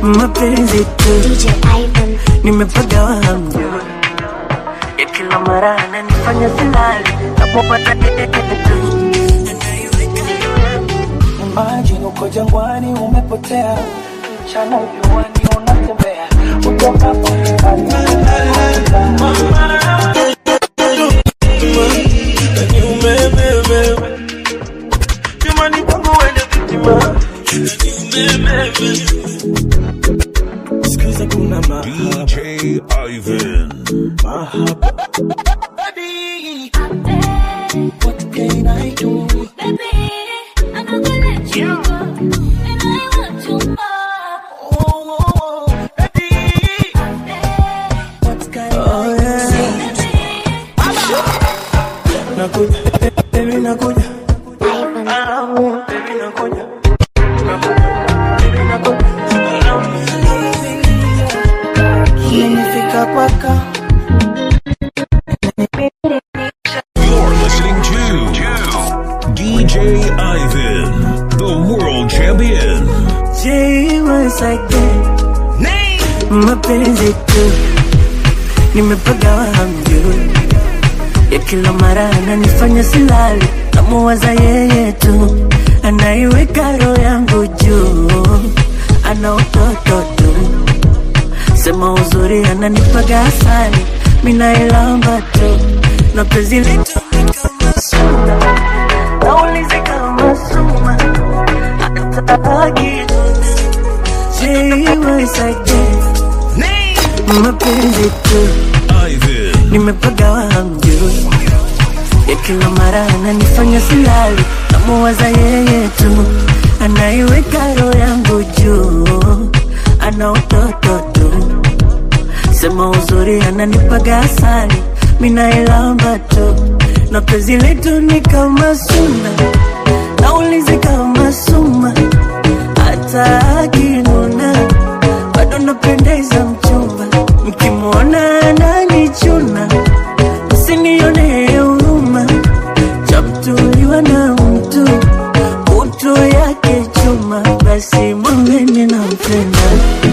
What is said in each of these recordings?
mapenzi tu nimepagawa hamjui ya kila mara ananifanya silali napopata tu Imagine uko jangwani umepotea, mchana juani unatembea, utokapo Sikiza kuna mahaba DJ Ivan. mahaba What can I do? Oh, oh, oh, baby. What can Oh, I yeah. do? nakuja baby nakuja Ah, baby nakuja Baby, nakuja. Nimefika kwako You're listening to DJ Ivan, the world champion. Jay was like that mapenzi tu nimepagawa hamjui ya kila mara ananifanya silali namuwaza yeye tu anaiweka roho yangu juu ana utoto tu sema uzuri ananipaga asali minailamba tu na penzi letu ni kama suna naulizi kama suma hataki mapenzi tu Ivan. nimepagawa hamjui ya kila mara ananifanya silali namuwaza yeye tu anaiweka roho yangu juu ana utoto tu sema uzuri ananipaga asali minailamba tu na penzi letu ni kama suna naulizi kama suma hata akinuna bado napendeza mchumba mkimwona ananichuna msinione huruma chamtuliwa na mtu utu yake chuma basi mwambeni na mpenda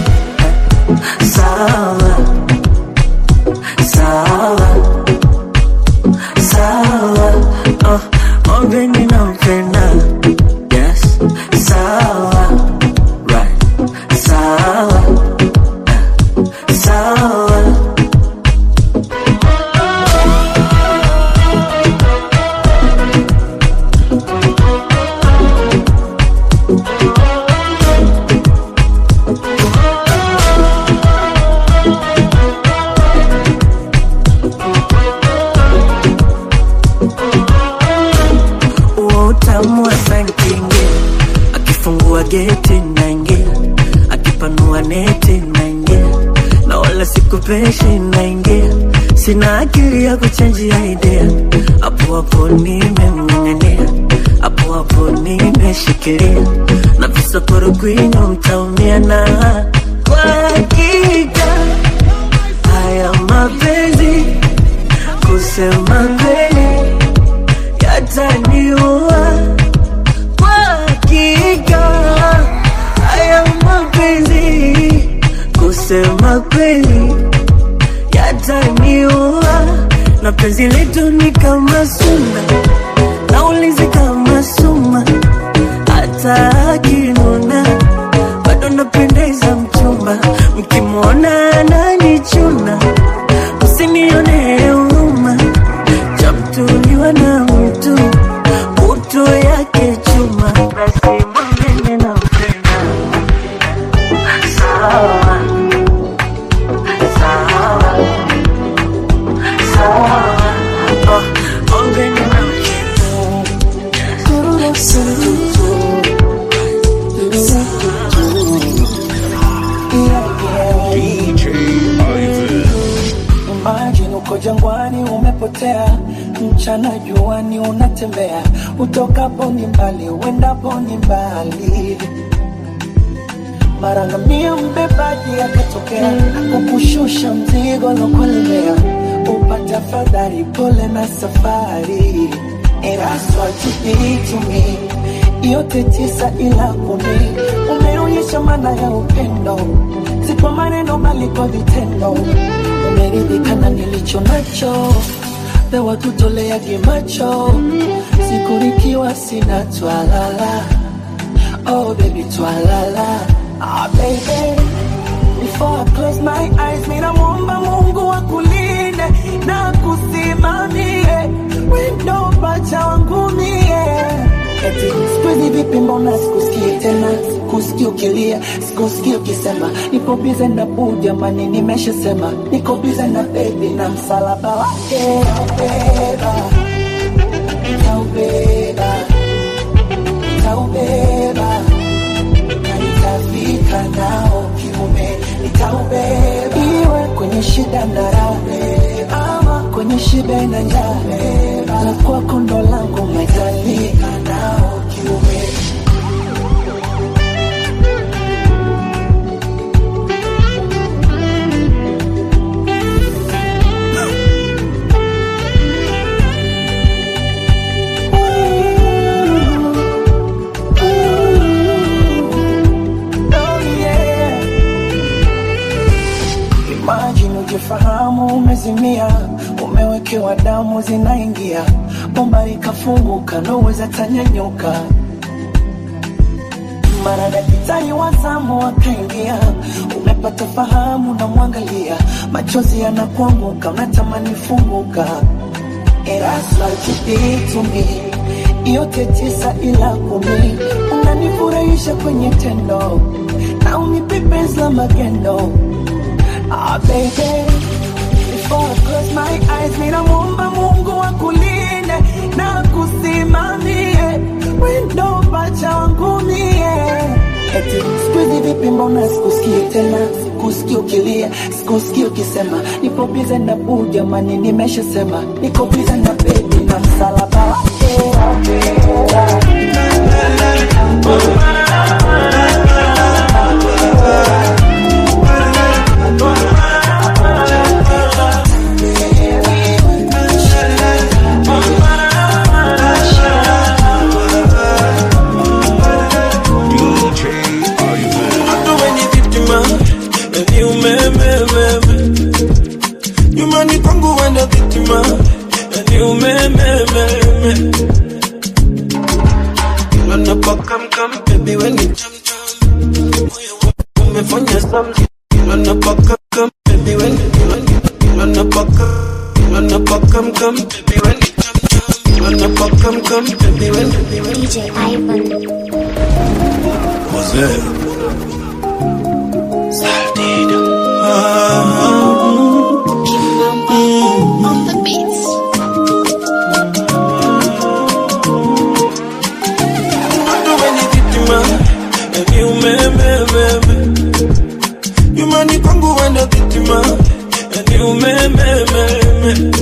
sawa sawa sawa oh, mwambeni na mpenda yes sawa right sawa sawa huo utamu wa sankingi akifungua geti naingia akipanua neti naingia na wala sikupeshi naingia sina akili ya kuchenjia idea hapo hapo nimemng'ang'ania hapo hapo nimeshikilia na visokoro kwinyo mtaumia na kwa hakika haya mapenzi kusema kweli yataniua kwa hakika haya mapenzi kusema kweli yataniua na penzi letu ni kama suna naulizi kama suma hata akinuna bado napendeza mchumba mkimwona ananichuna msinione huruma chamtuliwa na mtu utu yake chuma basi mwambene na mpenda sawa sawa sawa oh, mwambene na DJ Ivan. Imagine uko jangwani umepotea, mchana juani unatembea, utokapo ni mbali, uendapo ni mbali. Mara ngamia mbebaji akatokea, kukushusha mzigo lokulemea, upata fadhari, pole na safari. And that's what you did to me. Yote tisa ila kumi, umeonyesha maana ya upendo, si kwa maneno bali kwa vitendo. Umeridhika na nilicho nacho, pewa tutoleage macho, siku nikiwa sina twalala. Oh baby twalala, ah baby Before I close my eyes, mina muomba Mungu akulinde na kusimamie wendo pacha wangu mie. Eti siku hizi vipi, mbona sikusikii tena, sikusikii ukilia, sikusikii ukisema nipo bize na buu, jamani, nimeshasema niko bize na bebi na msalaba wake nitaubeba, nitaubeba, nitaubeba na nitafika nao kiume, nitaubeba iwe kwenye shida na raha, ama kwenye shibe na njaa, la kwako ndo langu, nitafika nao kiume. Oh, yeah. Imagine ujifahamu umezimia, umewekewa damu zinaingia, bomba likafunguka, noweza tanyanyuka. Mara daktari wa zamu akaingia, umepata fahamu na mwangalia, machozi yanakuanguka, unatamani funguka. That's what you did to me. Yote tisa ila kumi, unanifurahisha kwenye tendo na unipe penzi la magendo. Ah, baby, before I close my eyes, ninamuomba Mungu akulinde na kusimamie wendo pacha wangu mie. Eti siku hizi vipi, mbona sikusikii tena, sikusikii ukilia, sikusikii ukisema nipo bize na buu, jamani, nimeshasema niko bize na bebi na msalaba wake DJ Ivan. Mtu wenye vitima ni umemememe nyumbani kwangu wenda vitima ni umemememe kila napokamkam bebi weni chamcham moyo wangu umefanya something kila napokamkam bebi weni kila napaka kila napokamkam bebi weni chamcham kila napokamkam bebi weni DJ Ivan. Wazee. On the beats. Mtu wenye vitima ni umemememe nyumbani kwangu wenda vitima ni umemememe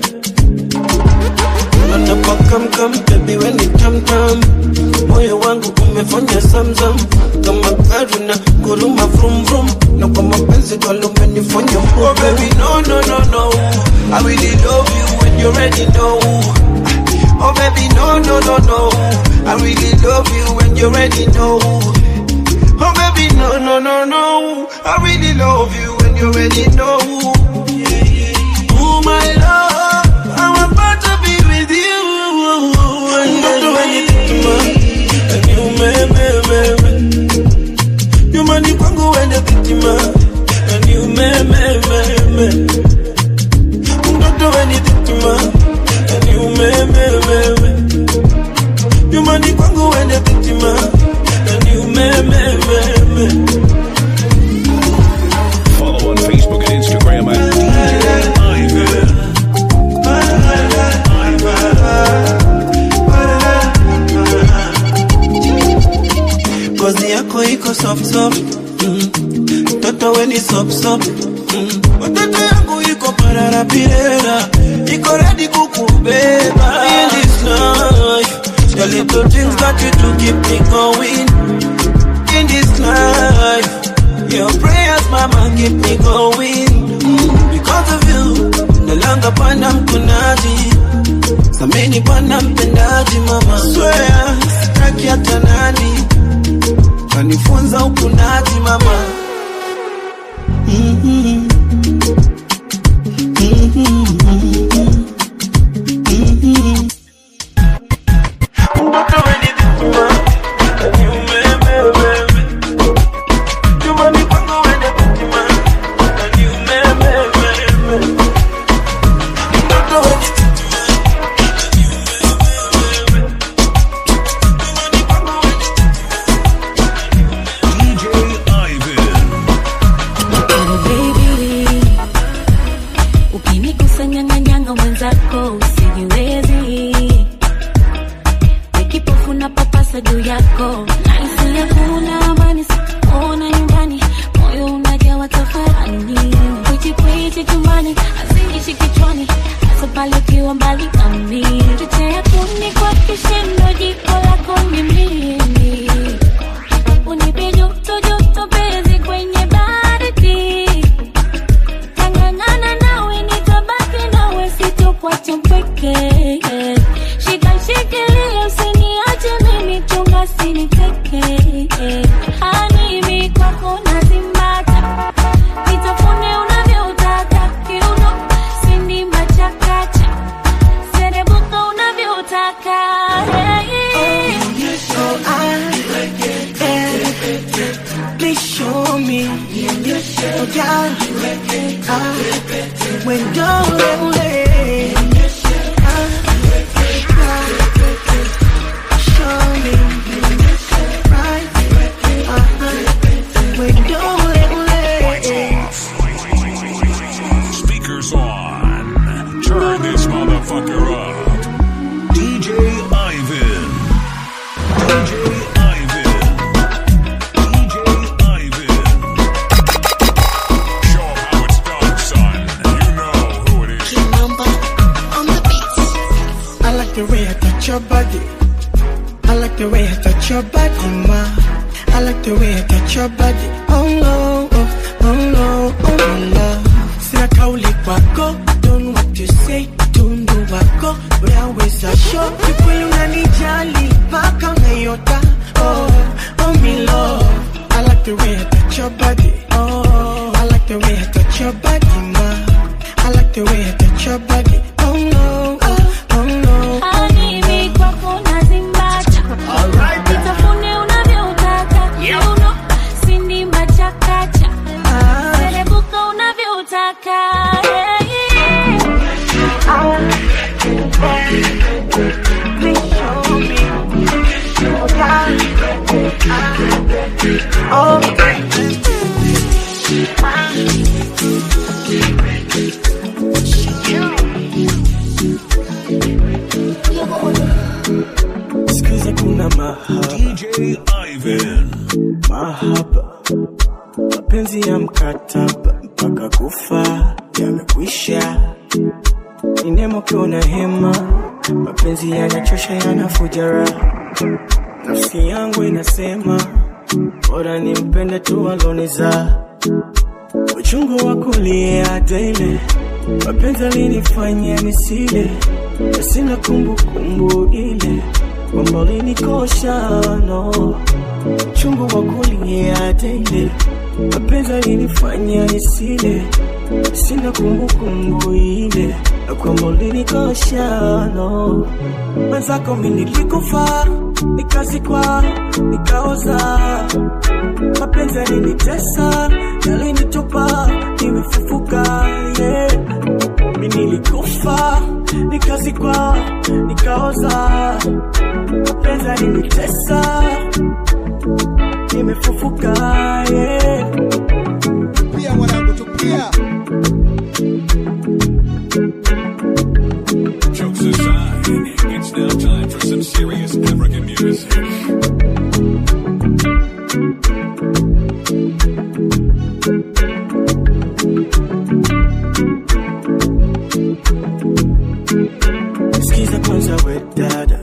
napakamkam bebi weni tamtam moyo wangu umefanya zamzam kama gari na kuruma vrum vrum na kwa mapenzi kalumenifanya oh baby no no no no I really love you when you already know Oh baby, no, no, no, no. I really love you when you already know. Oh baby, no, no, no, no. I really love you when you already know. Oh my love, I'm about to be with you. And don't do anything to me. And you, me, me, me, me. You money kwangu wende vitima. And you, me, me, me, me. Don't do anything to me. And you, me, me, me, me. You money kwangu wende vitima. And you, me, me, me, me. Follow on Facebook and Instagram at DJ Ivan. Ngozi yako iko soft soft mm. Mtoto we ni sop sop mm. Watoto yangu iko parara pirera Iko ready kukubeba In this life The little things that you do keep me going In this life Your prayers mama keep me going mm. Because of you Nalanga panda mkunaji Samini bwana mpendaji mama Swear sitaki hata nani ukanifunza ukunaji mama Mhm. Mhm. Mhm. Mtoto wenye hekima, ni umeme wewe. Chumbani kwangu wenye hekima, ni umeme wewe. Mtoto wenye DJ Ivan. Oh baby, ukinikusanyanganyanga mwenzako usijiwezi, nikipofu na papasa juu yako, nahisi hakuna amani, sikuona nyumbani, moyo unajawa tafarani, kwichikwichi chumbani, hazinishi kichwani, hasa pale ukiwa mbali nami, chochea kuni kwa kishindo, jiko lako ni mimi unipe joto joto penzi kwenye baridi tangangana nawe nitabaki nawe sitokuacha mpweke shika shikilia usiniache mimi chunga siniteke hanimi kwako nazimbata nitafune unavyotaka kiuno sindi machakacha serebuka unavyotaka hey. So I please show me oh God ah, when you're away show me right uh, when you're away Speakers on. Turn this motherfucker up. DJ Ivan. DJ Ivan. DJ Ivan. Show 'em how it's done, son. You know who it is. Kimamba on the beats. I like the way I touch your body. I like the way I touch your body, ma. I like the way I touch your body. Oh no, oh, oh no, oh no, love. Sina kauli kwako, don't know what to say. Tundu wako, unaweza show. Kikweli unanijali, mpaka unayota. Oh, oh me love. I like the way I touch your body. Oh, I like the way I touch your body, ma. I like the way I touch your body. Oh no, oh, oh no. Hanimi kwako nazimbata nitafune unavyotaka kiuno sindi machakacha Ah, serebuka unavyotaka hey. please show me. Oh God. Ah, oh, sikiza kuna mahaba, DJ Ivan. mahaba, mapenzi ya mkataba mpaka kufa yamekwisha. Ni nemo kiona hema, mapenzi yanachosha, yanafuja raha. Nafsi yangu inasema bora nimpende tu aloniza uchungu wa kulia daily, mapenzi alinifanya nisile, na sina kumbukumbu ile kwamba ulinikosha no uchungu wa kulia daily, mapenzi alinifanya nisile, sina kumbukumbu ile na kwamba ulinikosha no mwenzako mi nilikufa nikazikwa nikaoza mapenzi yalinitesa yalinitupa nimefufuka yeah. mi nilikufa nikazikwa nikaoza mapenzi yalinitesa nimefufuka yeah. pia mwanangu tupia Jokes aside, it's now time for some serious African music. Sikiza kwanza we dada,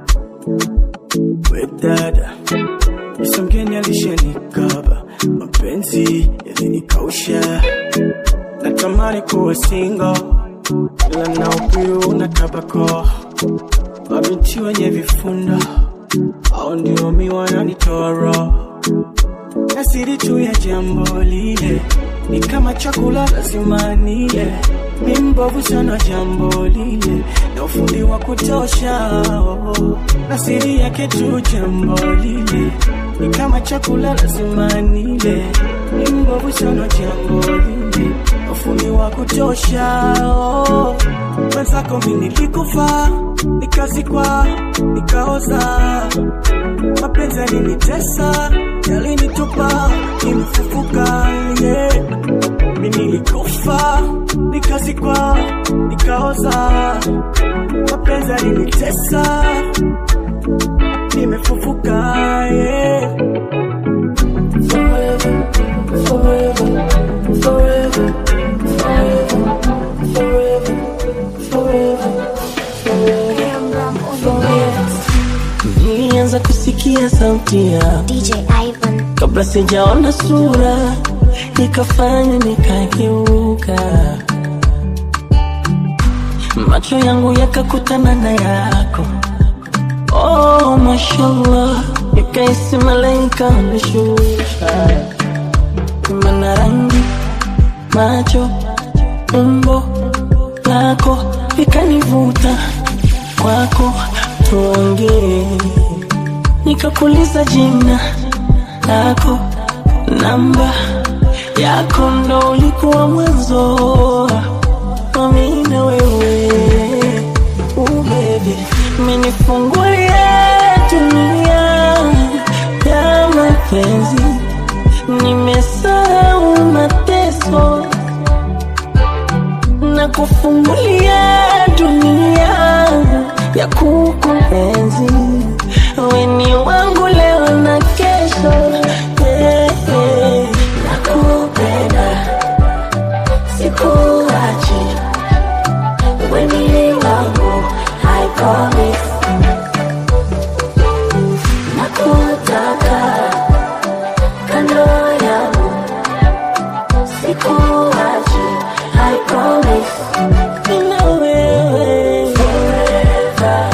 we dada, Misa mgeni alishanikaba, mapenzi yalinikausha, natamani kuwa single, ila na upiu na tabako, mabinti wenye vifundo, au ndio mi wananitoa roho na siri tu ya jambo lile ni kama chakula lazima nile mi mbovu sana jambo lile na ufundi wa kutosha oh. na siri yake tu jambo lile ni kama chakula lazima nile mi mbovu sana jambo lile na ufundi wa kutosha oh. mwenzako mi nilikufa nikazikwa nikaoza mapenzi yalinitesa yalinitupa nimefufuka yeah. mi nilikufa nikazikwa nikaoza mapenzi yalinitesa nimefufuka yeah. Forever, forever, forever, forever, forever, forever. Nilianza kusikia sauti ya DJ Ivan. kabla sijaona sura, ikafanya nikageuka, macho yangu yakakutana na yako. Oh, mashallah, yakaisi malaika ameshusha, mana rangi, macho, umbo lako vikanivuta kwako, tuongee nikakuliza jina lako, namba yako, ndo ulikuwa mwanzo mami na wewe uh, baby, umenifungulia dunia ya mapenzi, nimesahau mateso na kufungulia dunia ya kukuenzi weni wangu leo na kesho yeah, yeah. nakupenda sikuachi weni wangu I promise nakutaka kando yangu sikuachi I promise Nina wewe forever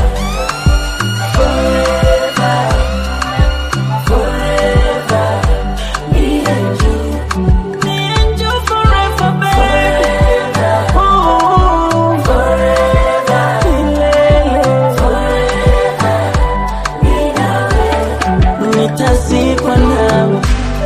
nitazikwa nawe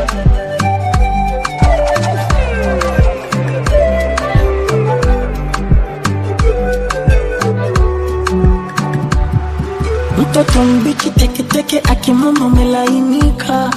mtoto mbichi teketeke akimama umelainika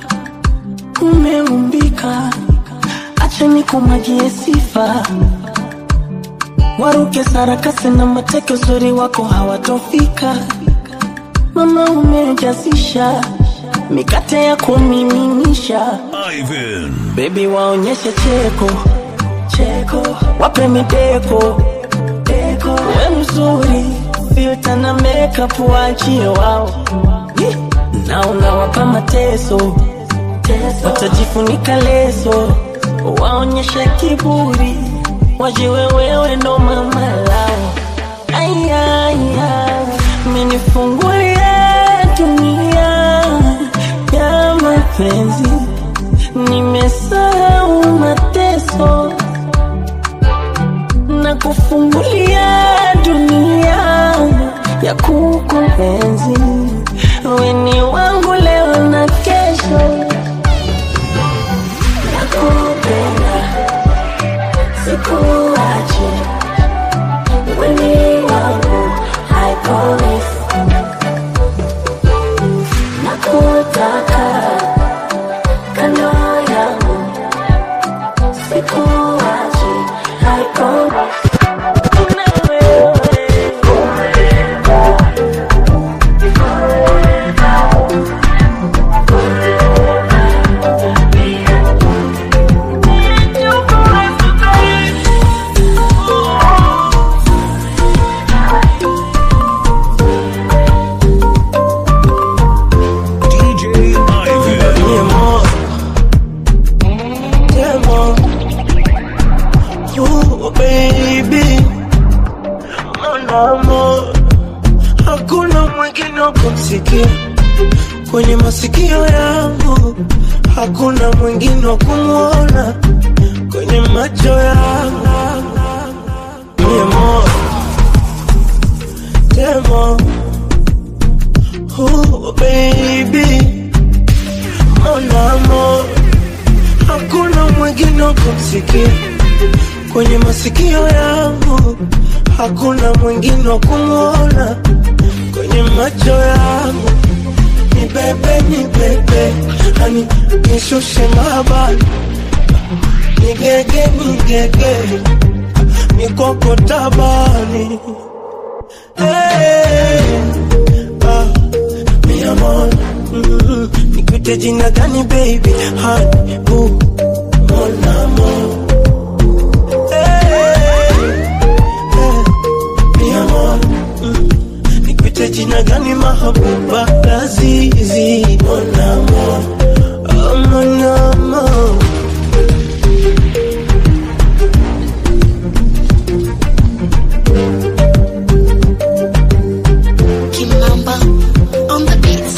umeumbika acha nikumwagie sifa waruke sarakasi na mateke uzuri wako hawatofika mama umejazisha mikate ya kumiminisha Ivan. bebi waonyeshe cheko cheko wape mideko deko we mzuri filta na makeup waachie wao Ih, na unawapa mateso watajifunika leso waonyeshe kiburi wajiwe wewe ndo mama lao ayaya menifungulia dunia ya mapenzi nimesahau mateso na kufungulia dunia ya kukuenzi weni wangu leo na kesho nakupenda sikuachi weni wangu I promise nakutaka kwenye masikio yangu hakuna mwingine wa kumwona kwenye macho yangu mi amor demo oh baby mon amor hakuna mwingine wa kumsikia kwenye masikio yangu hakuna mwingine wa kumwona kwenye macho yangu ni bebe ni bebe hani nishushe mabani nigege nigege mikoko tabani hey, ah, mi amor mm, nikute jina gani baby hani bu mon amor hey, hey, mi amor mm, nikute jina gani mahabuba lazizi mon amor oh, mon amor Kimamba on the beats.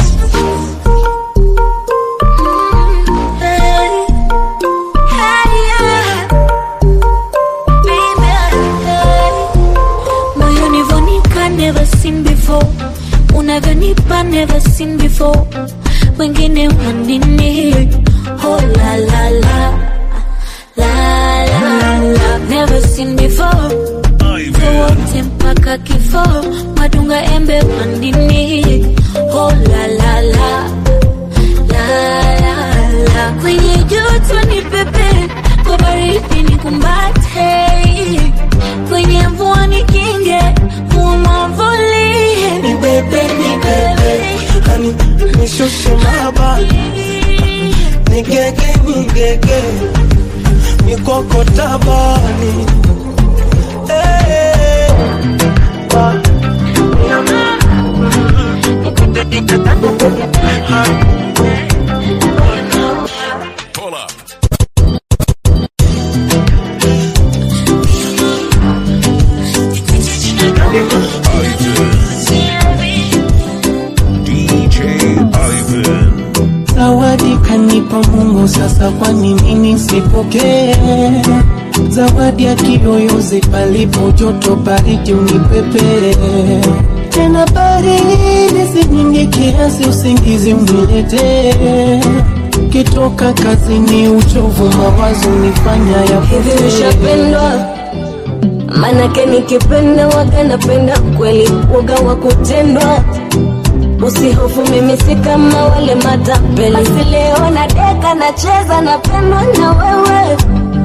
moyoni vonika never seen before unavyonipa never seen before wengine wanini oh la la la la la la never seen before wote mpaka kifo madunga embe wandini oh la la la la la la kwenye joto ni pepe kwa baridi ni kumbate kwenye mvua ni kinge umwamvulie ni bebe ni bebe hani nishushe mabani nigege nigege mikoko tabani Eh, ah, mi amor, mm, nikute jina gani baby? Hani, Pull up. DJ Ivan. Zawadi kanipa Mungu, sasa kwa nini nisipokee? Zawadi ya kiyoyozi, palipo joto baridi unipepe tena baridi si nyingi kiasi, usingizi uniletee. Kitoka kazini, uchovu mawazo nifanya hivi yapotee. ushapendwa manake nikipenda waga napenda kweli waga wa kutendwa usihofu mimi si kama wale matapeli basi leo na deka nacheza napendwa na wewe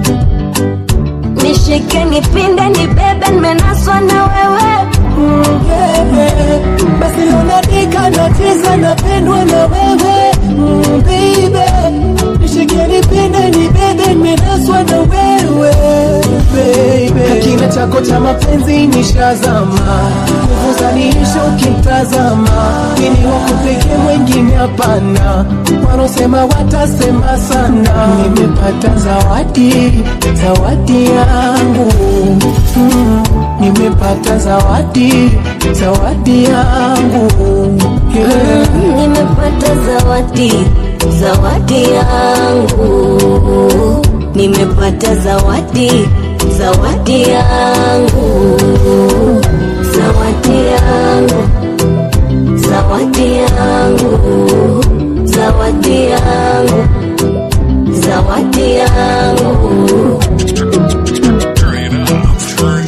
nishike nipinde nibebe nimenaswa na wewe Bebe, basi leo nadika nacheza napendwa na wewe mm, baby nishike nipende nibebe nimenaswa na wewe baby kina chako cha mapenzi nishazama nguvu zaniisha ukimtazama ini wako pekee mwengine hapana wanaosema watasema sana nimepata zawadi zawadi yangu mm, nimepata zawadi zawadi yangu yeah. nimepata zawadi zawadi yangu nimepata zawadi zawadi yangu zawadi yangu zawadi yangu zawadi yangu zawadi yangu Turn it up. Turn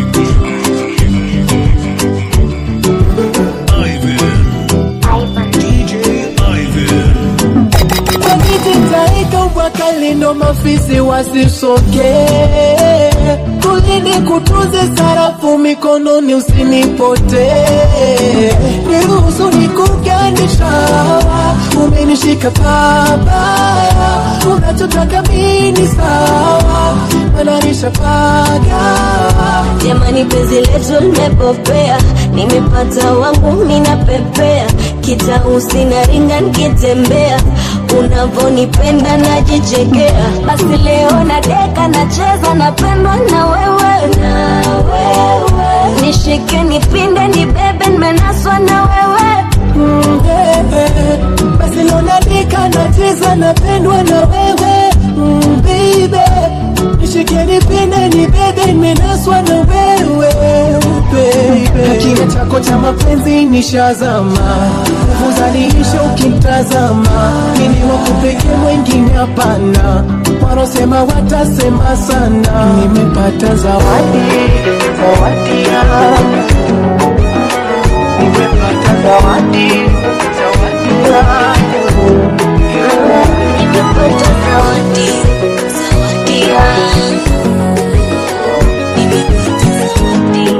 Ivan. DJ Ivan. Wanijitaika wakalindo mafisi wasisoke kulini kutunze sarafu mikononi usinipote niruhusu nikugandisha umenishika pabaya unachotaka mini sawa mananisha pagawa jamani penzi letu limepopea nimepata wangu minapepea kitausi na ringa nikitembea unavonipenda najichekea basi leo na deka nacheza napendwa na wewe na wewe nishike nipinde nibebe nimenaswa na wewe Mm, yeah. najiuliza napendwa na wewe mm, baby nishike nipende ni bebe nimenaswa na wewe baby kina chako cha mapenzi nishazama nguvu zaniisha ukimtazama mimi wakupekee mwengine hapana warosema watasema sana nimepata zawadi zawadi yangu nimepata zawadi zawadi yangu Nimepata zawadi, zawadi yangu. Nimepata zawadi.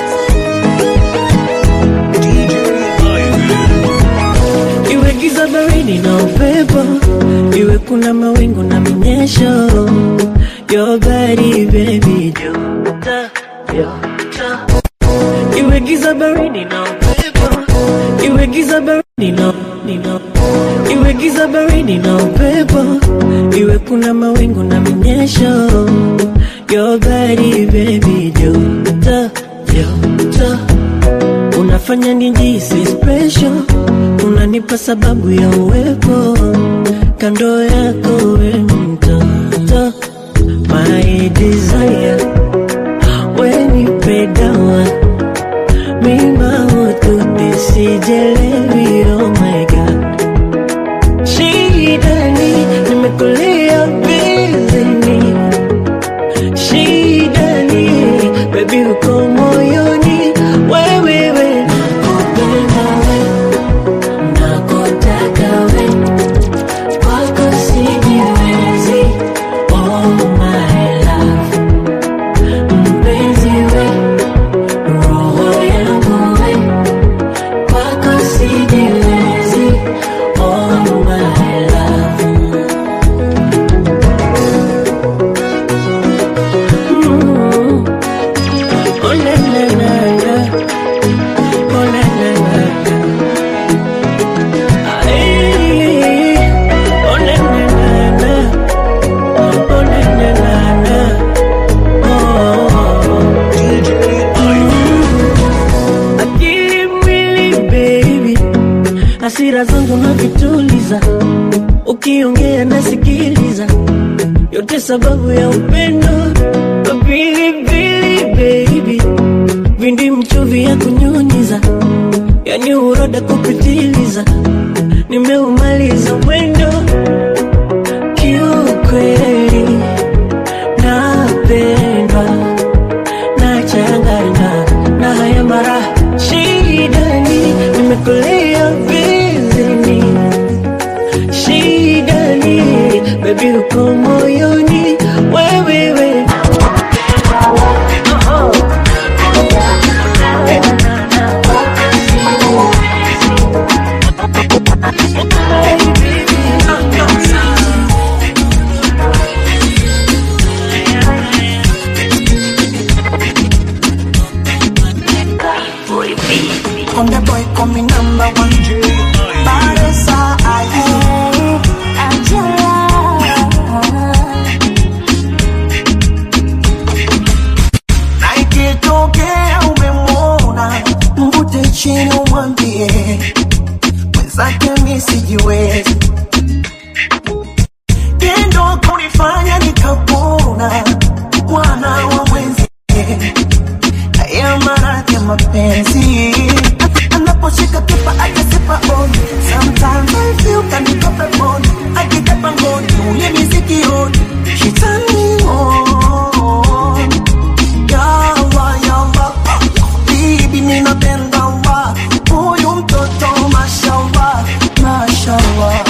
iwe giza baridi na upepo iwe kuna mawingu na minyesho your body baby joto joto iwe giza baridi na upepo iwe giza baridi na nino iwe giza baridi na upepo iwe kuna mawingu na minyesho your body baby joto joto unafanya nijisi special unanipa sababu ya uwepo kando yako we mtoto my desire wenipe dawa mima ututisijelewi oh my god shidani nimekulia bizini shidani bebi uko moyoni wewewe nakupenda we nakutaka we kwako sijiwezi oh my love mpenzi we roho yangu we kwako sijiwezi oh my love Mm. Oh, na, na, na, na. Oh, na, na, na, na. Ay, oh, na, na, na, na. Oh, na, na, na, na. Oh. Mm. Akili mwili baby, hasira zangu navituliza, ukiongea nasikiliza, yote sababu ya upendo pilipili baby, vindi mchuvi ya kunyunyiza, yani uroda kupitiliza, nimeumaliza mwendo kiukweli, napendwa nachanganya na haya mara shidani, nimekulia vizini shidani, bebi uko moyoni wewewe Konde boy coming number one Baresa aye Na ikitokea umemwona mvute chini umwambie mwenzake mi sijiwezi tendo kunifanya nikapona mwana wa mwenzie haya maradhi ya mapenzi anaposhika kipa akasipa on sometimes I feel kanikope on akitapa ngoni ule misikioni she turn me on yawa yawa bibi ninapenda wa huyu mtoto mashallah mashallah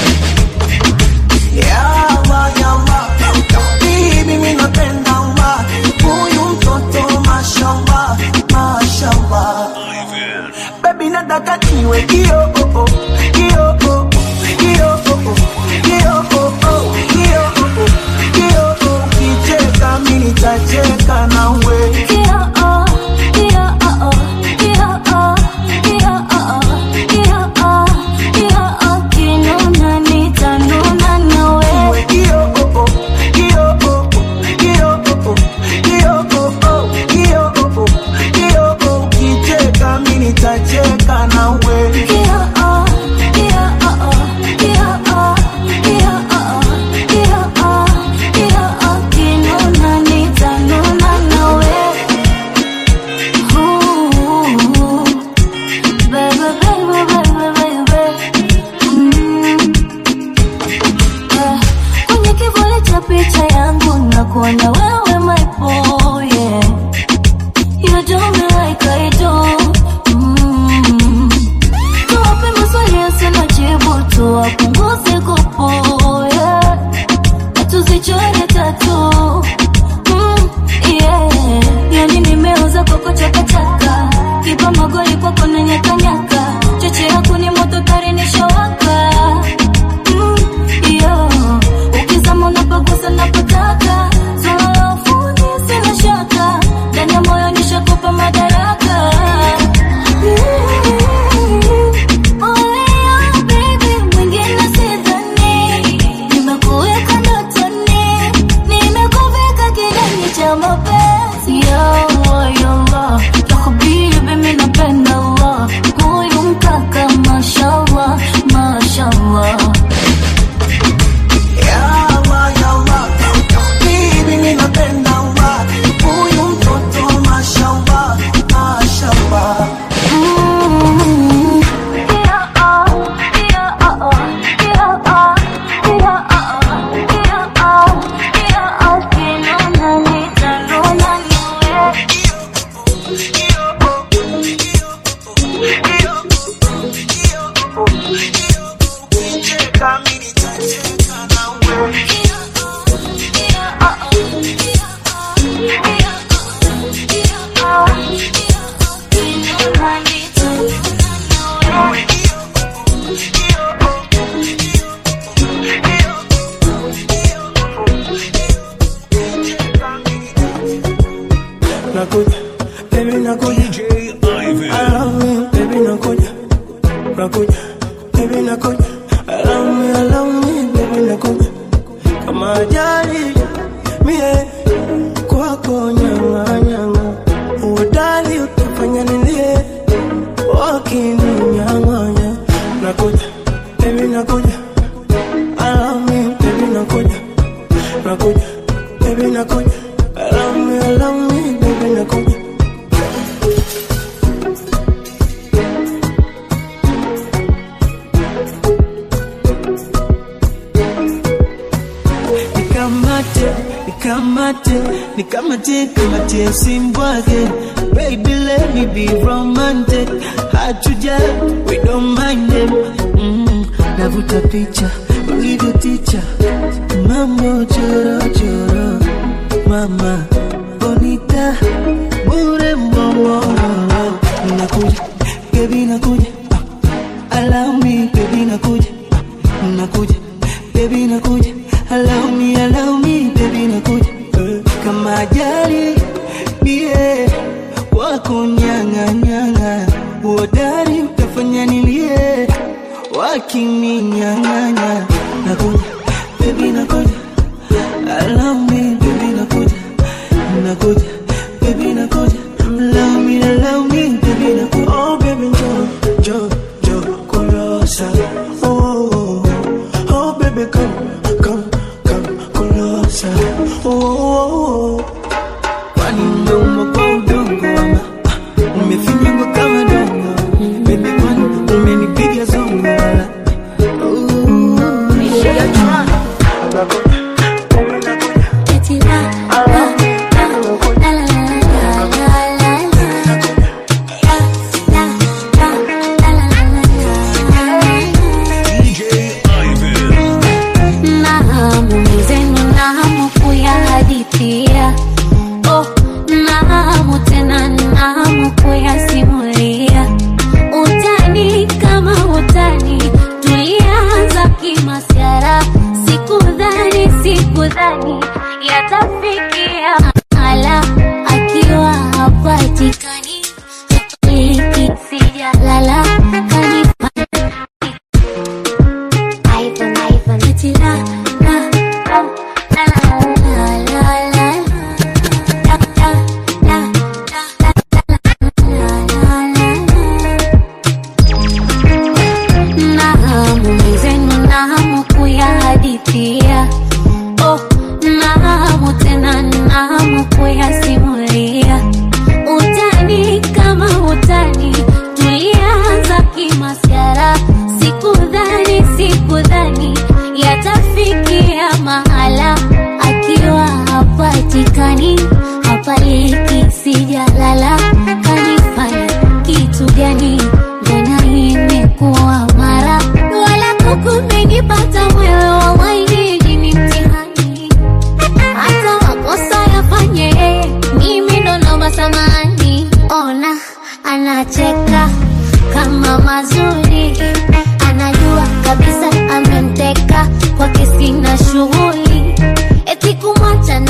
yawa yawa bibi ninapenda wa huyu mtoto mashallah mashallah baby nataka niwe kio oh, oh, kio oh, oh, kio oh, oh, kio oh, oh, kio oh, oh, kio oh, ukicheka mimi nitacheka nawe Iwe kio oh, oh, kio oh, oh, kio oh, oh, kio oh, oh, kio oh, oh, kio oh, ukicheka mimi nitacheka nawe picha yangu na kuona wewe my boy yeah. You do me like I do mm. Tuwape maswali yasina jibu tuwapunguze kupo yeah. Na tuzichore tatu mm, yeah. Yani nimeuza koko chakachaka kipa magoli kwako na nyakanyaka choche yako ni moto tari nishawaka mm, yeah. Ukizama unapagusa napotaka swala la ufundi sina shaka ndani ya moyo nishakupa madaraka Mashallah Ya Allah, ya Allah, bibi ninapenda Allah, huyu mtoto mashallah, mashallah. nakuja baby nakuja I love me baby nakuja nakuja baby nakuja I love me I love me baby nakuja kama ajali mie kwako nyanga nyanga udali utafanya nilie wakininyang'anya nakuja baby nakuja I love me baby nakuja nakuja baby nakuja I love me I love me baby nakuja nikamate nikamate nikamate kamate usimbwage baby let me be romantic hard to judge we don't mind them mm, navuta picha ulivyo ticha mambo choro choro mama bonita bure mbongoro nakuja baby nakuja ah, allow me baby nakuja nakuja baby nakuja allow me allow me baby nakuja Eh, kama ajali mie wako nyanga nyanga uodari utafanya nilie wakininyang'anya nakuja baby nakuja allow me baby nakuja nakuja baby nakuja allow me allow me baby nakuja oh baby jo jo jo closer oh, oh, oh. oh baby come come come closer oh, oh, oh. kwani mdomo kwa udongo ama ah, umefinywa kama dongo baby kwani umenipiga zongo wala Naamumizeni nahamu kuyahadithia oh, nahamu tena nahamu kuyasimulia utani kama utani tulianza kimasiara sikudhani sikudhani yatafikia mahala akiwa hapatikani liki sijalala kanifanya Ivan, Ivan, eti la, la, la, la, la, la, la, la. La, la, la, la, la, la, la, la. Nahamu mwenzenu, nahamu kuyahadithia oh, nahamu tena nahamu kuyasimulia utani kama utani tulianza kimasiara sikudhani sikudhani yatafikia mahala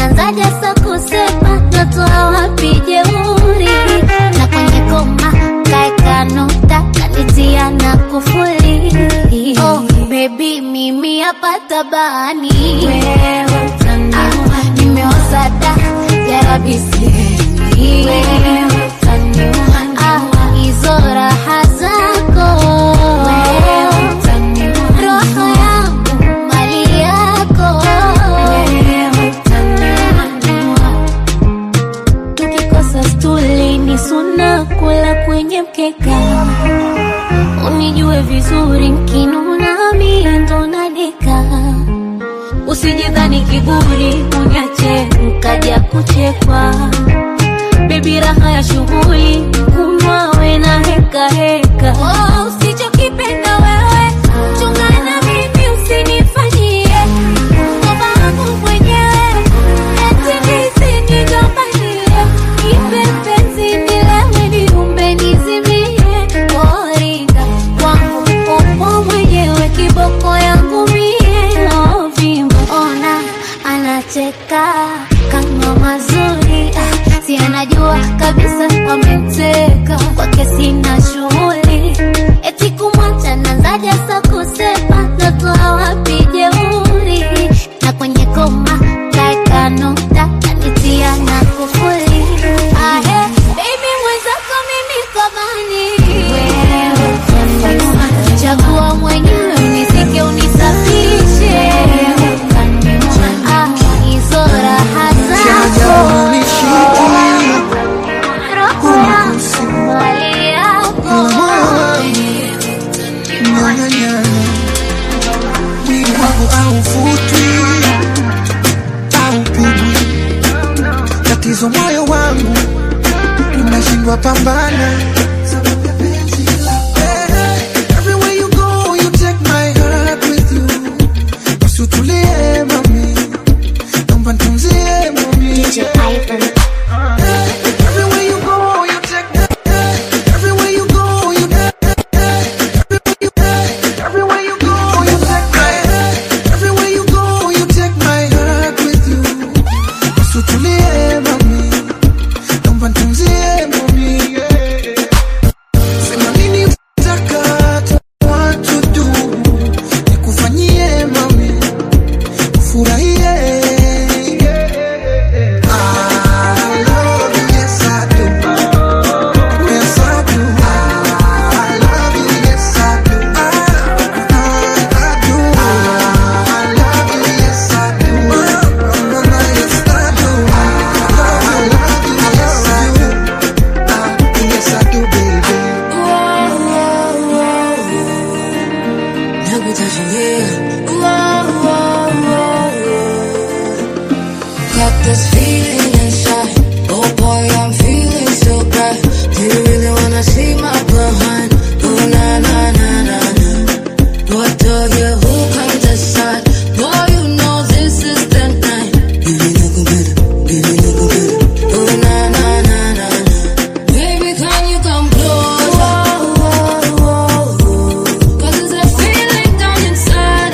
nanzaja sa kusema natoa wapi jeuri na kwenye koma kaeka nukta kanitia na kufuli oh, bebi mimi hapa tabani wewe utaniua nimeoza da jarabisi wewe utaniua ah, hizo raha zako wewe utaniua roho yangu mali yako wewe utaniua tukikosa stuli ni suna kula kwenye mkeka unijue vizuri nkinuna mie ndo nadeka usijidhani kiburi unyache nkaja kuchekwa bebi raha ya shughuli kumwawe na heka heka oh, usichokipenda wewe chungana mimi usinifanyie ngoma wangu mwenyewe etimizi nigombanie ipe penzi nilewe niumbe nizimie oringa wangu upo mwenyewe kiboko yangu mie ovimba ona anacheka kama mazuri ah, si anajua kabisa wamemteka kwake sina shughuli eti kumwacha nanzaja sa kusema natoa wapi jeuri na kwenye koma kaeka nukta kanitia na kufuli ahe baby mwenzako mimi kamani wewe utaniua chagua mwenyewe unisike unisafishe wewe utaniua ah, hizo raha zako roho yangu mali yako mwili wangu aufutwi aupigwi tatizo moyo wangu unashindwa pambana Eh, everywhere you go, you take my heart with you. Usitulie mami, naomba nitunzie mami. Eh, everywhere you go, you take eh, everywhere you go, you Everywhere you go, you take my Everywhere you go, you take my heart with you. Usitulie mami, naomba nitunzie mami. Sema nini utaka, what to do, nikufanyie mami, ufurahie. I love you, yes I do. Yes I do. I love you, yes I do. I do. I love you, yes I do. Mama, yes I do. I love you, yes I do. Ah, Yes I do, baby. Got this feeling inside. Oh boy, I'm feeling so bright. Do you really wanna see my behind? Oh na na na na na. What do you who come decide? Boy, you know this is the night. Give me no better, give me no better. Oh na na na na na. Baby, can you come closer? Cause there's a feeling down inside.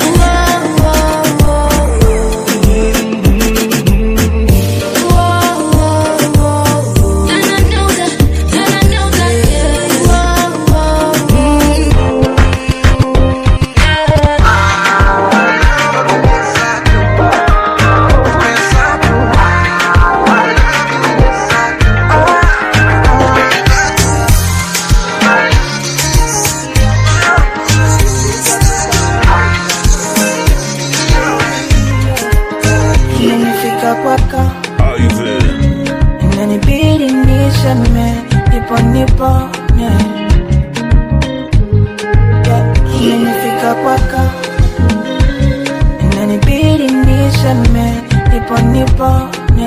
And I know that, and I know that, Imenifika kwako inanibidi niseme nipo nipone Yeah, imenifika kwako inanibidi niseme nipo nipone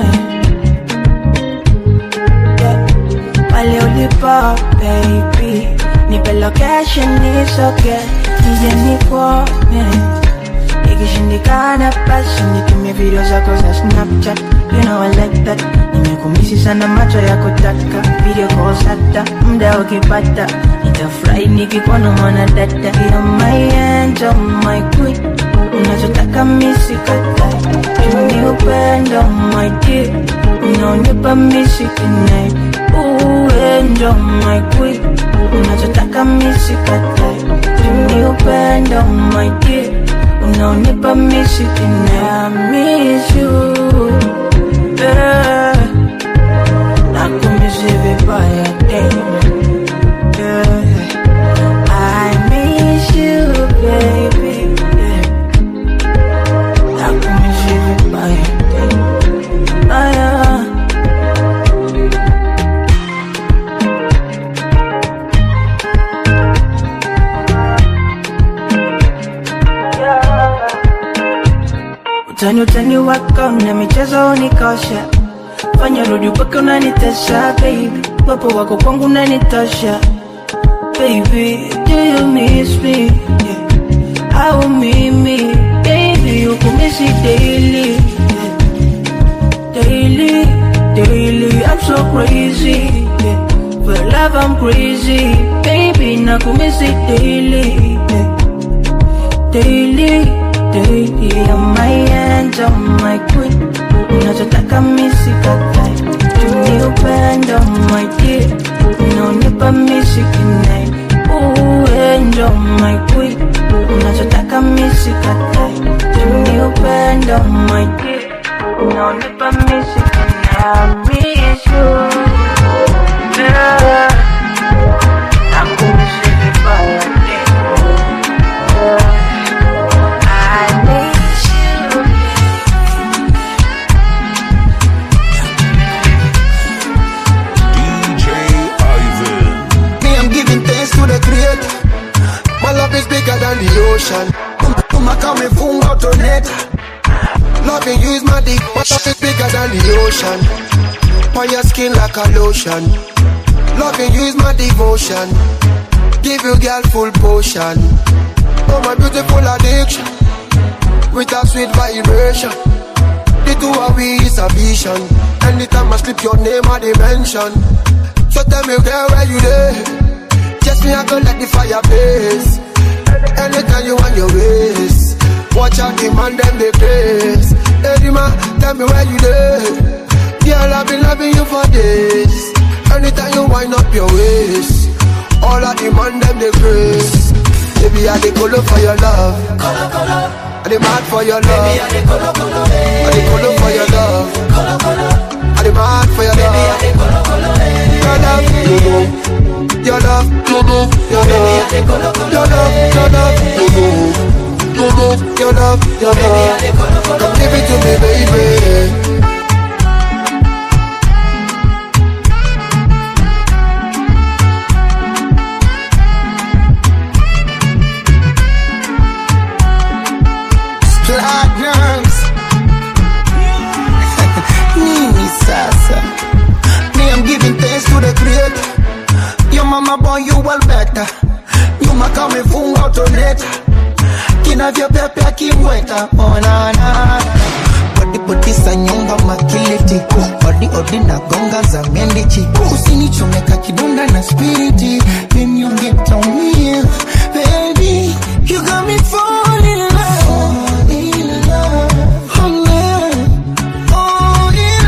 Yeah, pale ulipo baby nipe location nisoge nije nikuone ikishindikana basi nitumie video zako za snapchat you know I like that nimekumisi sana macho ya kutaka video calls hata muda ukipata nitafurahi nikikuona mwana dada you're my angel my queen unachotaka misikatai tuni upendo my dear unaonipa mishikinai uendo my queen unachotaka misikatai tuni upendo my dear unaonipa mishikinai I miss you yeah. nakumisi vibaya tena yeah. I miss you baby yeah. nakumisi vibaya tena aya utani utani wako na michezo unikosha fanya rudi upaka unanitesha baby wapo wako kwangu unanitosha baby do you miss me yeah. au mimi baby ukumisi daily yeah. daily daily I'm so crazy yeah. for love I'm crazy baby nakumisi daily yeah. daily daily I'm my angel my queen unachotaka misikatai tuni upendo my dear unaonipa mishikinai uendo my queen unachotaka misikatai tuni upendo my dear unaonipa mishikinai I miss you yeah. Nakumisi vibaya yeah. I miss you DJ Ivan. Me, I'm giving thanks to the creator. My love is bigger than the ocean. Mama kama funga utoneta. Loving you is my dick. My love is bigger than the ocean. On your skin like a lotion. Loving you is my devotion. Give you girl full potion. Oh my beautiful addiction. With a sweet vibration. The two of we is a vision. Anytime I slip your name I dimension. So tell me girl where you there? Just me I go let the fire blaze. Anytime you want your ways. Watch out the man them they craze. Hey man, tell me where you there? Girl I've been loving you for days. Anytime you wind up your waist. All of the man them they craze. Baby I dey color for your love. Color color. I dey mad for your love. Baby I dey color color. I dey color for your love. Color color. I dey mad for your love. Baby I dey color color. Your love, you know. Your love, you know. Your love, your love, your love, you know. Your love, your love, your love. Come give it to me, baby. platinums nini sasa me i'm giving thanks to the creator your mama born you well better nyuma kama ifunga utoneta kinavyopepea kimweta onana bodibodisa nyonga makiliti odi odi na gonga za mendichi usinichomeka kidonda na spiriti memyongetaumia baby you got me falling in love in love oh, love. Oh, in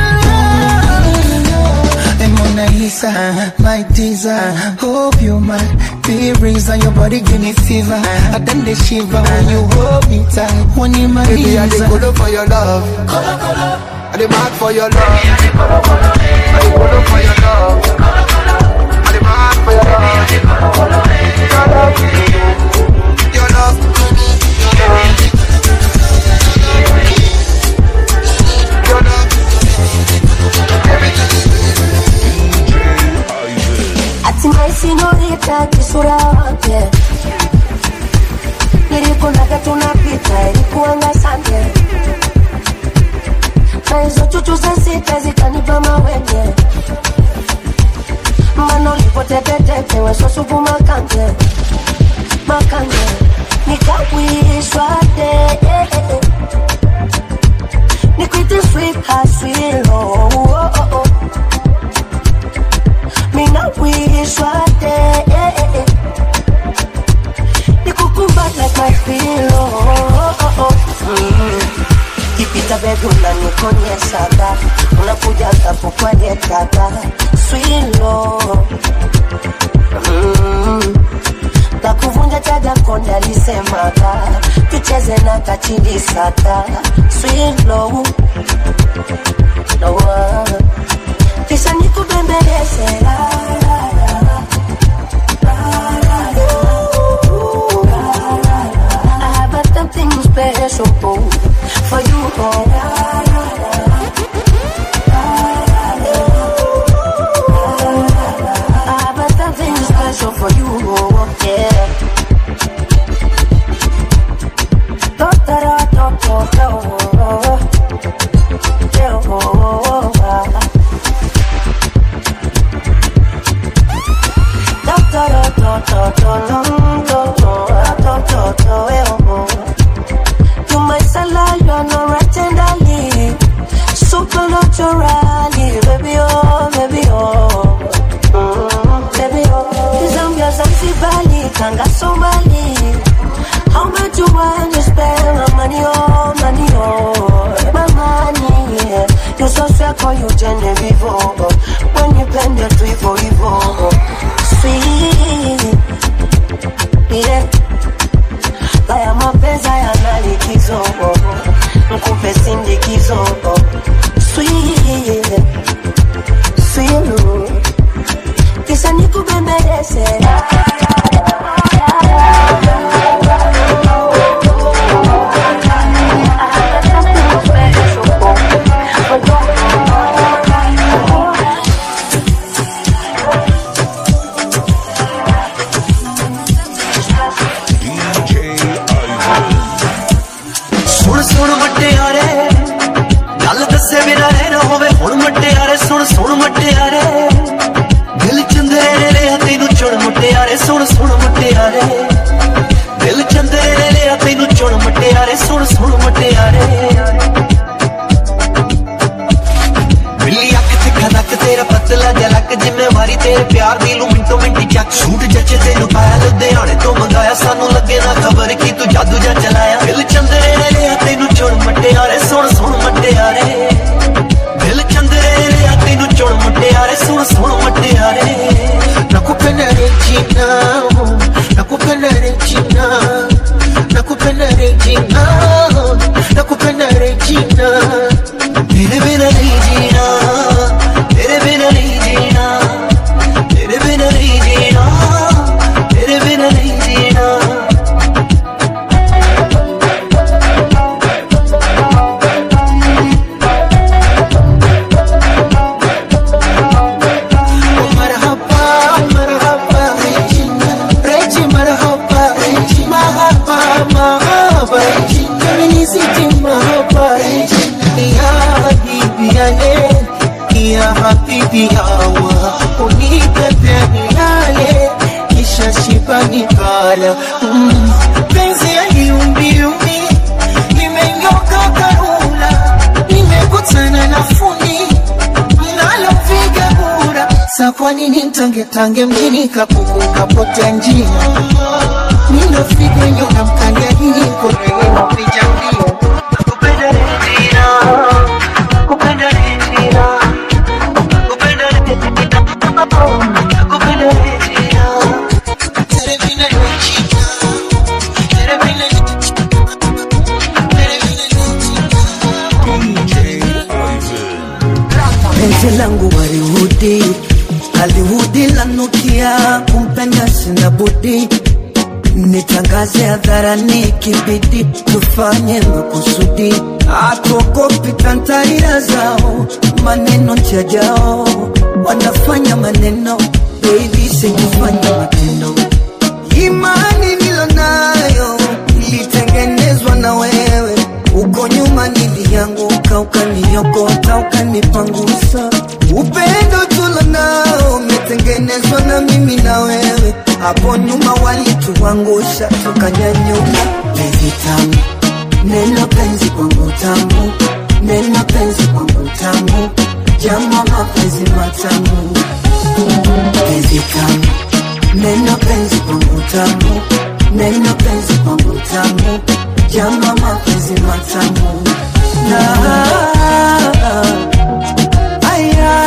love. And Mona Lisa, my teaser. Hope you might be reason your body give me fever. I done the shiver when you hold me tight. When you my Baby, I dey color for your love. Color, color. I dey mad for your love. Baby, I dey color, color. I dey color for your love. Color, color. I dey mad for your love. Baby, I dey color, color. Your love, your love, your love. Your love. hatimaye sinolita kisura wake nilikunaga tunapita ilikuanga sande na hizo chuchu za sita zikanipa mawenge mbano lipotetetete wesosupu makanje makanje nikawishwa de nikwite sweet haswilo oh, oh, oh. Mina wish right there Nikukumbat like my pillow alafu kwenye kata swilo mm. na kuvunja chaga konde alisemaga tucheze na kachili sata swilo no, kisha nikubembeleze la, la, la. I have a something special for you. Oh. I have a something special for you. Oh, yeah. Do, da, da, do, do, do. Yeah, oh, oh, oh. Do, da, da, do, do, do, do, do, do, do, do, eh, oh. You my salad, you are no tenderly. Supernaturally, baby, oh, baby, oh. Mm, baby, oh. Zambia, Zanzibari, Tanga, Somali. How much you want to spend my money, oh, money, oh. My money, yeah. You so sweet, call you Genevieve, oh. When you bend your tree for evil, sweet, yeah. Haya mapenzi hayana likizo, mkupe sindikizo, sweet, sweet, kisha nikubembeleze. ਸੁਣ ਸੁਣ ਮਟਿਆਰੇ ਗੱਲ ਦੱਸੇ ਬਿਨਾ ਰਹਿਣਾ ਹੋਵੇ ਹੁਣ ਮਟਿਆਰੇ ਸੁਣ ਸੁਣ ਮਟਿਆਰੇ ਦਿਲ ਚੰਦਰੇ ਲਿਆ ਤੈਨੂੰ ਚੁਣ ਮਟਿਆਰੇ ਸੁਣ ਸੁਣ ਮਟਿਆਰੇ ਦਿਲ ਚੰਦਰੇ ਲਿਆ ਤੈਨੂੰ ਚੁਣ ਮਟਿਆਰੇ ਸੁਣ ਸੁਣ ਮਟਿਆਰੇ ਬਿੱਲੀ ਅੱਖ ਤੇ ਖਨਕ ਤੇਰਾ ਪਤਲਾ ਜਲਕ ਜ਼ਿੰਮੇਵਾਰੀ ਤੇਰੇ ਪਿਆਰ ਦੀ ਲੂ ਮਿੰਟੋ ਮਿੰਟੀ ਚੱਕ ਸੂਟ ਜੱਚੇ ਤੈਨੂੰ ਪਾਇਆ ਲੁਧਿਆਣੇ ਤੋਂ ਮੰਗਾਇਆ ਸਾਨੂੰ ਲੱਗੇ ਨਾ ਖਬਰ ਕੀ ਤੂੰ ਜਾਦੂ ਜਾਂ ਚਲਾਇਆ ਦਿਲ ਚੰਦਰੇ ਨੇ ਲਿਆ ਤੈਨੂੰ ਚੁਣ ਮਟਿਆਰੇ ਸੁਣ ਸੁਣ ਮਟਿਆਰੇ ਦਿਲ ਚੰਦਰੇ ਨੇ ਲਿਆ ਤੈਨੂੰ ਚੁਣ ਮਟਿਆਰੇ ਸੁਣ ਸੁਣ ਮਟਿਆਰੇ nakupenda Regina, nakupenda Regina, nakupenda Regina, nakupenda Regina. तेरे बिना नहीं जीना तेरे बिना नहीं जीना तेरे बिना नहीं जीना तेरे बिना नहीं जीना Oh, marhaba, marhaba, Regina, Regi, marhaba, Regina, marhaba, marhaba, Regina, Minisiti, marhaba, Regina, ya habibi ya le, ya habibi ya wa, unipepe nilale, kisha shiba nikala. Mm. Penzi ya yumbi limenyoka karula, nimekutana na fundi mnalopiga kura sa kwa nini mtange tange mjini kapuku kapotea njia nindofiga nyona mkangia hii korele mapicha mbio kupenda Regina kupenda Regina kupenda Regina kupenda Regina Teremina Regina, teremina penzi langu walihudi alihudi lanukia kumpenda sina budi nitangaze hadharani kibidi tufanye makusudi akogopi tantarira zao maneno njajao wanafanya maneno baby sikufanya matendo imani nilonayo ilitengenezwa na wewe uko nyuma nilianguka ukaniokota ukanipangusa upendo tulonao umetengenezwa na mimi na wewe hapo nyuma walituangusha tukanyanyuka penzi tamu neno penzi kwangu tamu neno penzi kwangu tamu jama mapenzi matamu penzi tamu neno penzi kwangu tamu neno penzi kwangu tamu jama mapenzi matamu na aya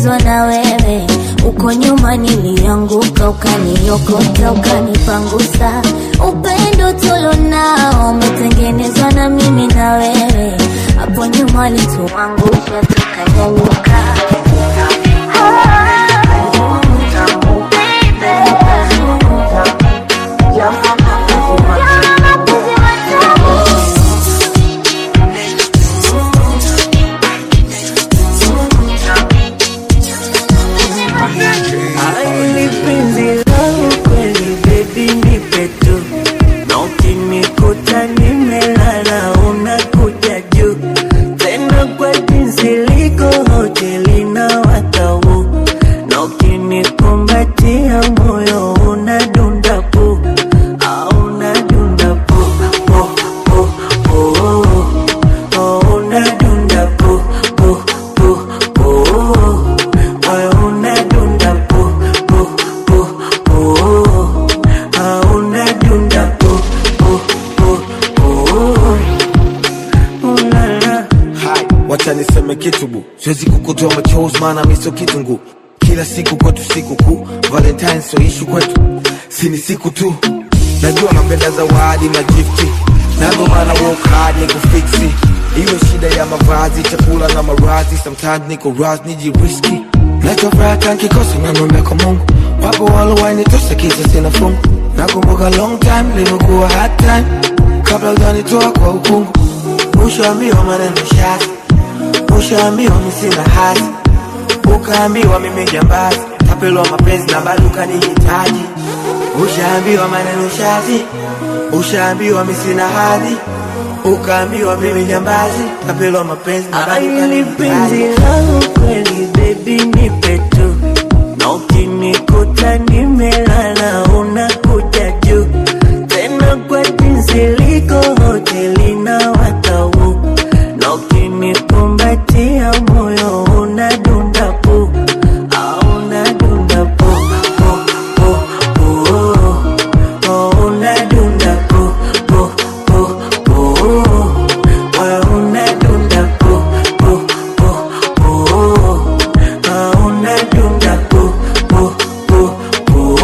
nimependezwa na wewe uko nyuma nilianguka ukaniokota ukanipangusa upendo tulonao umetengenezwa na mimi na wewe hapo nyuma alituangusha tukanyanyuka Aili penzi langu kweli baby nipe tu na ukinikuta nimelala unakuja juu tena kwa jinsi liko hoteli na watau na ukinikumbatia moyo unadunda pu au unadunda pu pu pu pu oh, unadunda pu pu pu pu moyo unadunda pu pu pu pu ah, unadunda pu pu pu pu ulala Hai, wacha niseme kitu bu, siwezi kukutoa machozi maana mi sio kitunguu. Kila siku kwetu siku kuu, Valentine sio ishu kwetu, si ni siku tu. Najua napenda zawadi na gifti, na ndo maana work hard ni kufiksi. Iwe shida ya mavazi, chakula na marazi, sometimes niko raz nijiriski. Nachofuraha nkikosa nanombe kwa Mungu, wapo walowainitosa kisa sina fungu. Nakumbuka long time limekuwa hard time, kabla hujanitoa kwa ukungu. Ushaambiwa maneno shati, ushaambiwa mi sina hati, ukaambiwa mimi jambazi, tapelwa mapenzi na bado ukanihitaji. Ushaambiwa maneno shati, ushaambiwa mi sina hati, ukaambiwa mimi jambazi, tapelwa mapenzi na bado Aili penzi ukanihitaji. langu kweli baby nipe tu na ukinikuta nimelala unakuja juu tena kwa jinsi liko hoteli na watau na ukinikumbatia moyo unadunda pu au unadunda pu pu pu pu oh, unadunda pu pu pu pu moyo unadunda pu pu pu pu ah, unadunda pu pu pu pu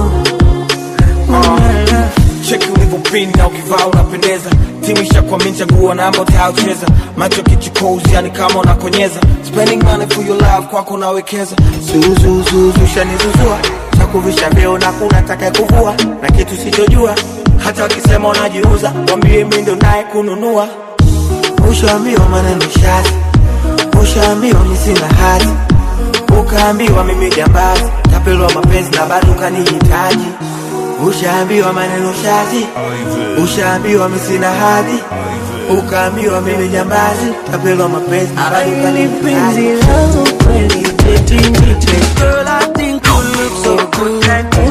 ulala cheki ulivyopinda ukivaa unapendeza timu ishakwamini chaguo namba utayocheza macho kichukozi yani kama unakonyeza spending money for your love kwako nawekeza zuzuzuzu shanizuzua chakuvisha vyeo na kuna taka kuvua na kitu sichojua hata wakisema unajiuza wambie mi ndo naye kununua ushaambiwa maneno shati ushaambiwa mi sina hati ukaambiwa mimi jambazi tapelwa mapenzi na bado ukanihitaji ushaambiwa maneno shati ushaambiwa mi sina hadhi ukaambiwa mimi jambazi tapelwa mapenzi na bado Aili penzi ukanihitaji langu kweli baby nipe Girl, I think you look so good.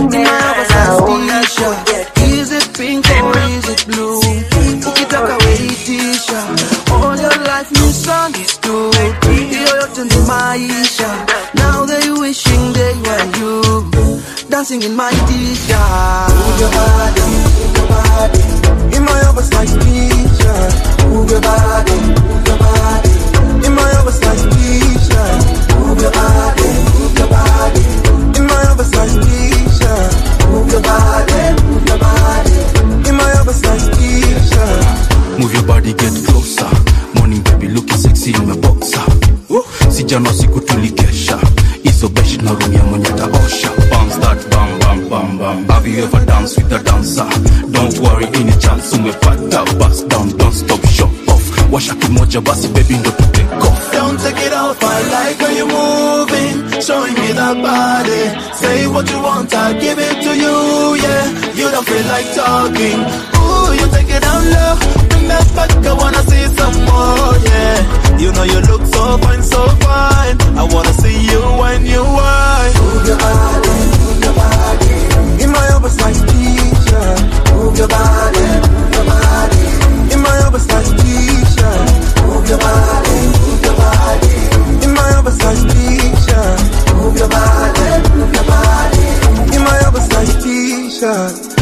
Is it pink or is it blue? Ukitaka weitisha all your life misunderstood. Hiyo yote ni maisha. Now they wishing they were you. Dancing in my t-shirt. Move your body, move your body. In my oversized t-shirt. Move your body, move your body. In my oversized t-shirt. Move your body, move your body. In my oversized t-shirt. Move your body, move your body. In my oversized t-shirt. Move your body, get closer. Morning baby, looking sexy in my boxer. Sijana siku tulikesha. Iso besh na room ya mwenye taosha. Bounce that bam bam bam bam. Have you ever danced with a dancer? Don't worry, any chance umepata. Bust down, don't stop, show off. Washa kimoja basi baby ndo tu take off. Don't take it off, I like how you're moving, showing me that body. Say what you want, I'll give it to you, yeah. You don't feel like talking. Ooh, you take it down low, bring that back, I wanna see some more, yeah. You know you look so fine, so fine. I wanna see you when you whine. Move your body, move your body. In my oversized t-shirt, move your body, move your body. In my oversized t-shirt, move your body, move your body. In my oversized t-shirt, move your body, move your body. In my oversized t-shirt.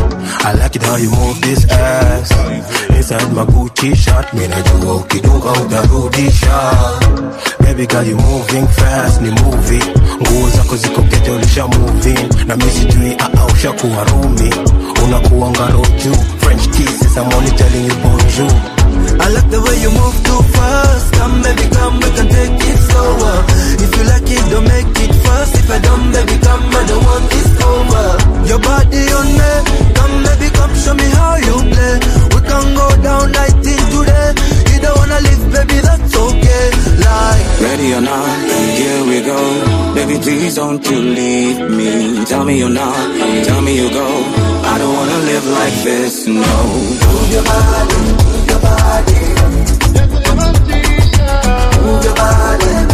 I like it how you move this ass Inside my Gucci shirt Mimi najua ukidunga utarudisha Baby girl you moving fast ni movie Nguo zako ziko kete ulisha moving Na mimi sijui aa ushakuwa rumi Unakuanga roju French kisses I'm only telling you bonjour I like the way you move too fast. Come, baby, come, we can take it slower. If you like it, don't make it fast. If I don't, baby, come, I don't want this over. Your body on me. Come, baby, come, show me how you play. We can go down night in today. You don't wanna leave, baby, that's okay. Like, Ready or not, here we go. Baby, please don't you leave me. Tell me you're not, tell me you go. I don't wanna live like this, no. move your body, move your body. Move your body.